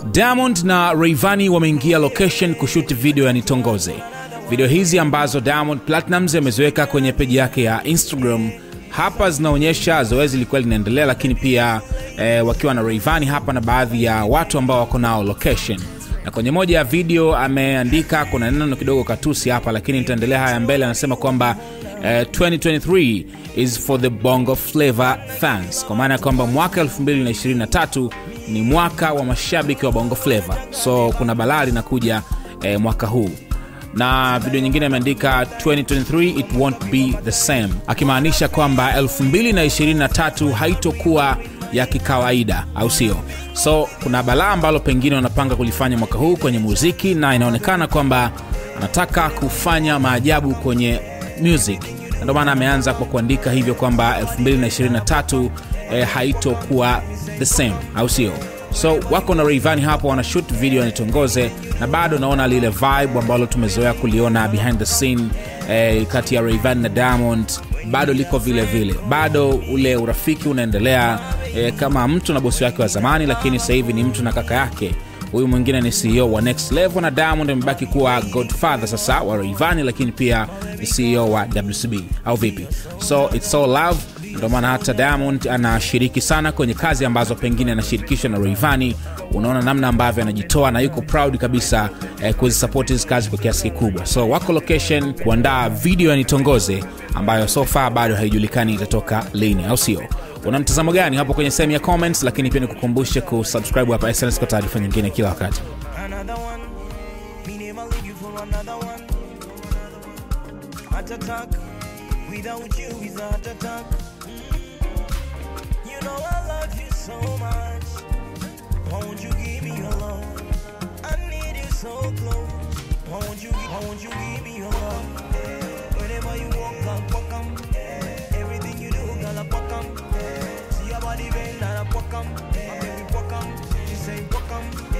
Diamond na Rayvanny wameingia location kushuti video ya Nitongoze. Video hizi ambazo Diamond Platnumz ameziweka kwenye peji yake ya Instagram hapa zinaonyesha zoezi lilikuwa linaendelea, lakini pia eh, wakiwa na Rayvanny hapa na baadhi ya watu ambao wako nao location. Na kwenye moja ya video ameandika, kuna neno kidogo katusi hapa, lakini nitaendelea haya mbele. Anasema kwamba eh, 2023 is for the Bongo Flava fans, kwa maana ya kwamba mwaka 2023 ni mwaka wa mashabiki wa Bongo Flava, so kuna balaa linakuja eh, mwaka huu na video nyingine imeandika 2023 it won't be the same, akimaanisha kwamba 2023 haitokuwa ya kikawaida, au sio? So kuna balaa ambalo pengine wanapanga kulifanya mwaka huu kwenye muziki, na inaonekana kwamba anataka kufanya maajabu kwenye music, na ndio maana ameanza kwa kuandika hivyo kwamba 2023 eh, haitokuwa the same, au sio? so wako na Rayvanny hapo wanashoot video Nitongoze, na bado naona lile vibe ambalo tumezoea kuliona behind the scene eh, kati ya Rayvanny na Diamond bado liko vile vile, bado ule urafiki unaendelea eh, kama mtu na bosi wake wa zamani, lakini sasa hivi ni mtu na kaka yake. Huyu mwingine ni CEO wa Next Level na Diamond amebaki kuwa godfather sasa wa Rayvanny, lakini pia ni CEO wa WCB au vipi? So it's all love ndio maana hata Diamond anashiriki sana kwenye kazi ambazo pengine anashirikishwa na Rayvanny. Unaona namna ambavyo anajitoa na yuko proud kabisa eh, kuzisupport hizi kazi kwa kiasi kikubwa. So wako location kuandaa video ya Nitongoze ambayo so far bado haijulikani itatoka lini, au sio? Una mtazamo gani hapo kwenye sehemu ya comments, lakini pia nikukumbushe kusubscribe hapa SnS kwa taarifa nyingine kila wakati. another one. Me never leave you for another one. Heart attack. Without you is a heart attack. You know I love you so much. Won't you give me your love? I need you so close. Won't you, won't you give me your love? Whenever you walk, like welcome. Everything you do, girl, I welcome. See your body bend and I welcome. My baby welcome. She say welcome.